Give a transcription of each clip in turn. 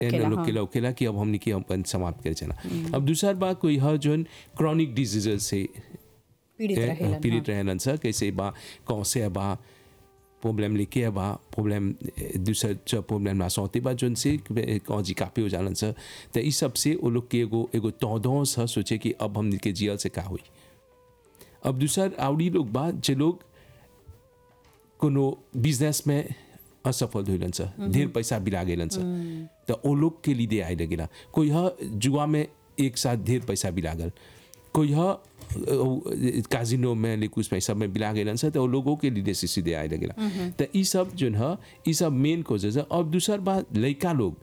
N होखेला, लोग हाँ। के होखेला कि अब हमने के अपन समाप्त करे चला अब दूसर बात कोई है जोन क्रॉनिक डिजीजेस से पीड़ित ए, रहेलन पीड़ित रहेलन सर कैसे बा कौसे बा प्रॉब्लम लेके बा प्रॉब्लम दूसर च प्रॉब्लम ना सौते बा जोन से कौजी कापे हो जालन सर तो इस सब से वो लोग के एगो एगो तौदों सा सोचे कि अब हमने के जियल से का हुई अब दूसर आवड़ी लोग बा जे लोग कोनो बिजनेस में असफल होइलन सर ढेर पैसा बिला गेलन सर तो ओ लोग के लिए आए लगेला कोई ह जुआ में एक साथ ढेर पैसा बिला गल कोई ह काजिनो में लिकुस में सब में बिला गेलन सर तो ओ लोगों के लिए से सीधे आए लगेला तो ई सब जोन ह ई सब मेन कोजेज है और दूसर बात लड़का लोग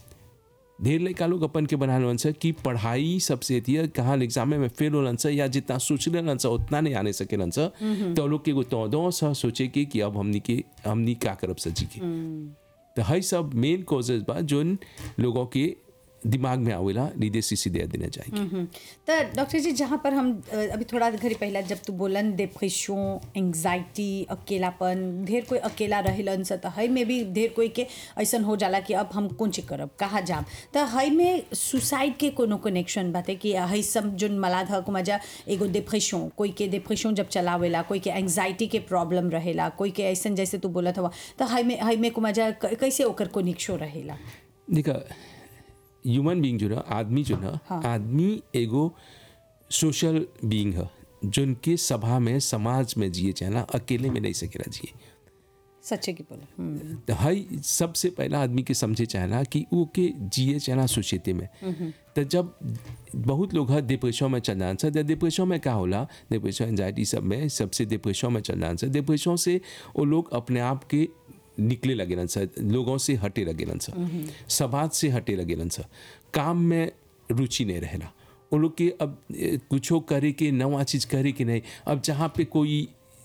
ढेर लड़का लोग अपन के बना लन सर कि पढ़ाई सबसे थी कहाँ एग्जाम में फेल होलन सर या जितना सोच लेलन सर उतना नहीं आने सकेलन सर तो लोग के एगो तौदों सा सोचे के कि अब हमनी के हमनी का करब सर जी के तो हई सब मेन कॉजेज बा जोन लोगों के दिमाग में आवेला लीदे सी सीधे देना चाहिए हम्म। तो डॉक्टर जी जहाँ पर हम अ, अभी थोड़ा घड़ी पहला जब तू बोलन डिप्रेशन एंग्जाइटी अकेलापन ढेर कोई अकेला रहेलन स त हई में भी ढेर कोई के ऐसन हो जाला कि अब हम कौन चीज करब कहाँ जाम त हई में सुसाइड के कोनो कनेक्शन बाते कि हई सब जोन मलाद हक मजा एगो डिप्रेशन कोई के डिप्रेशन जब चलावेला कोई के एंग्जाइटी के प्रॉब्लम रहेला कोई के ऐसन जैसे तू बोलत हवा त हई में हई में को मजा क- कैसे ओकर कनेक्शन रहेला देखा ह्यूमन बीइंग जो ना आदमी जो ना आदमी एगो सोशल बीइंग है जोन के सभा में समाज में जिए चाहे ना अकेले में नहीं सकेला जिए सच्चे की बोले हम्म, तो हई सबसे पहला आदमी के समझे चाहना कि वो के जिए चाहना सोसाइटी में तो जब बहुत लोग है डिप्रेशन में चल जान सर डिप्रेशन में क्या होला डिप्रेशन एंजाइटी सब में सबसे डिप्रेशन में चल जान सर डिप्रेशन से वो लोग अपने आप के निकले लगेलन सर लोगों से हटे लगेलन सर समाज से हटे लगेलन सर काम में रुचि नहीं रहेला वो लोग के अब ए, कुछो करे के नवा चीज़ करे के नहीं अब जहाँ पे कोई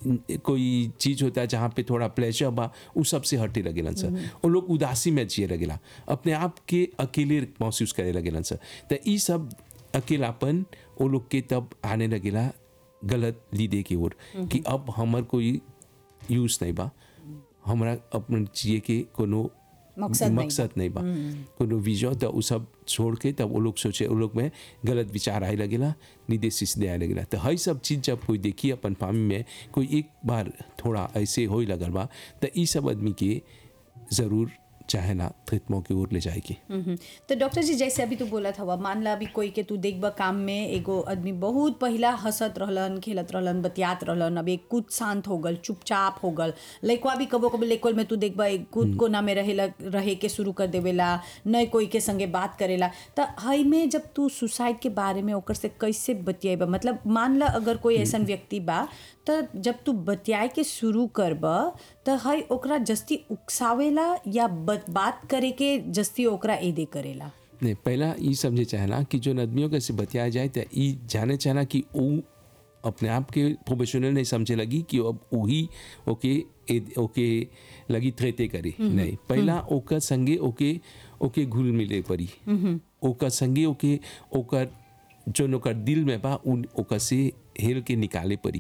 कोई चीज होता है जहाँ पे थोड़ा प्लेजर बा उ सबसे हटे लगेलन सर वो लोग उदासी में जिए लगेला अपने आप के अकेले महसूस करे लगेलन सर तो ई सब अकेलापन वो लोग के तब आने लगेला गलत लीदे की ओर कि अब हमर कोई यूज नहीं बा हमरा अपन जिए के कोनो मकसद नहीं बा। मकसद नहीं बा कोनो विजन तो उ सब छोड़ के तब वो लोग सोचे वो लोग में गलत विचार आए लगेला निदेश दे आए लगेला तो हई सब चीज़ जब कोई देखी अपन फामी में कोई एक बार थोड़ा ऐसे हो लगल बा तो ई सब आदमी के ज़रूर चाहेला खिदमों की ओर ले जाएगी हम्म। तो डॉक्टर जी जैसे अभी तू बोलत हवा मान ला अभी कोई के तू देखबा काम में एगो आदमी बहुत पहिला हंसत रहलन खेलत रहलन बतियात रहलन अब एक कुछ शांत हो गल चुपचाप हो गल लइकवा भी कबो कबो लइकवा में तू देखबा एक कुछ कोना में रहेला रहे के शुरू कर देवेला न कोई के संगे बात करेला त हई में जब तू सुसाइड के बारे में ओकर से कैसे बतियाबा मतलब मान ला अगर कोई ऐसन व्यक्ति बा त जब तू बतियाए के शुरू करब त हई ओकरा जस्ती उकसावेला या ब- बात करे के जस्ती ओकरा एदे करेला नहीं पहला ये समझे चाहना कि जो आदमियों के से बतिया जाए तो ये जाने चाहना कि वो अपने आप के प्रोफेशनल नहीं समझे लगी कि अब वही ओके ए- ओके लगी थ्रेते करी नहीं पहला ओकर संगे ओके ओके घुल मिले पड़ी ओकर संगे ओके ओकर जो ओकर दिल में बा उन ओकर से हेल के निकाले पड़ी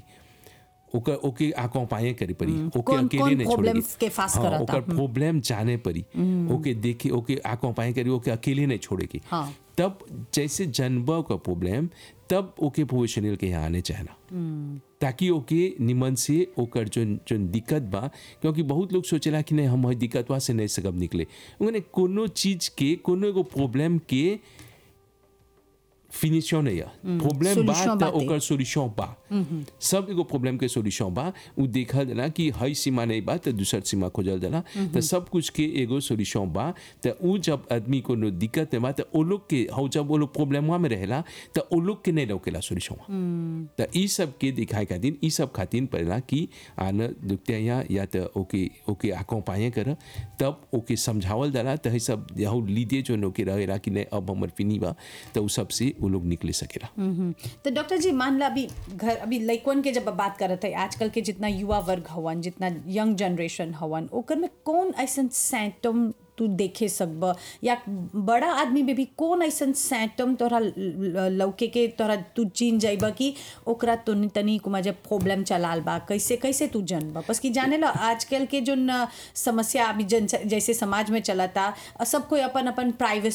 ओकर ओके आंखों पाए करे पड़ी ओके कौन- अकेले कौन नहीं छोड़ेगी problems के face हाँ, करता। ओकर प्रॉब्लम जाने पड़ी ओके देखे ओके आंखों पाए करी ओके अकेले नहीं छोड़ेगी हाँ। तब जैसे जन्म का प्रॉब्लम तब ओके प्रोफेशनल के यहाँ आने चाहना ताकि ओके निमन से ओकर जो जो दिक्कत बा क्योंकि बहुत लोग सोचेला कि नहीं हम हई दिक्कतवा से नहीं सकब निकले उन्हें कोनो चीज के कोनो एगो प्रॉब्लम के फिनिशन नहीं है प्रॉब्लम बा solution त बाटे। ओकर सोल्यूशन बा सब एगो प्रॉब्लम के सोल्यूशन बा उ देखल जाला कि हई सीमा नहीं बा त दूसर सीमा खोजल जाला त सब कुछ के एगो सोल्यूशन बा त उ जब आदमी को नो दिक्कत में बा त ओ लोग के हौ जब वो लोग प्रॉब्लमवा में रहेला त ओ लोग के नहीं लौकेला सोल्यूशन त ई सब के दिखाए खातिर ई सब खातिर पड़ेला कि आन दुखते या या त ओके ओके आंखों पाए कर तब ओके समझावल जाला त हई सब यहू लीदे जो नोके रहेला कि नहीं अब हमर फिनी बा त उ सब से वो लोग निकले सकेला हम्म। तो डॉक्टर जी मान ला अभी घर अभी लइकवन के जब बात करत है आजकल के जितना युवा वर्ग हवन जितना यंग जनरेशन हवन ओकर में कौन ऐसन सैंटम तू देखे सकब या बड़ा आदमी में भी कौन ऐसन सैटम तोरा ल- ल- लौके के तोरा तू चिन जाइब कि ओकरा तो तनी कुमा जब प्रॉब्लम चलाल बा कैसे कैसे तू जानब बस कि जाने ला आजकल के जो न समस्या अभी जन जैसे समाज में चलता सब कोई अपन अपन प्राइवेसी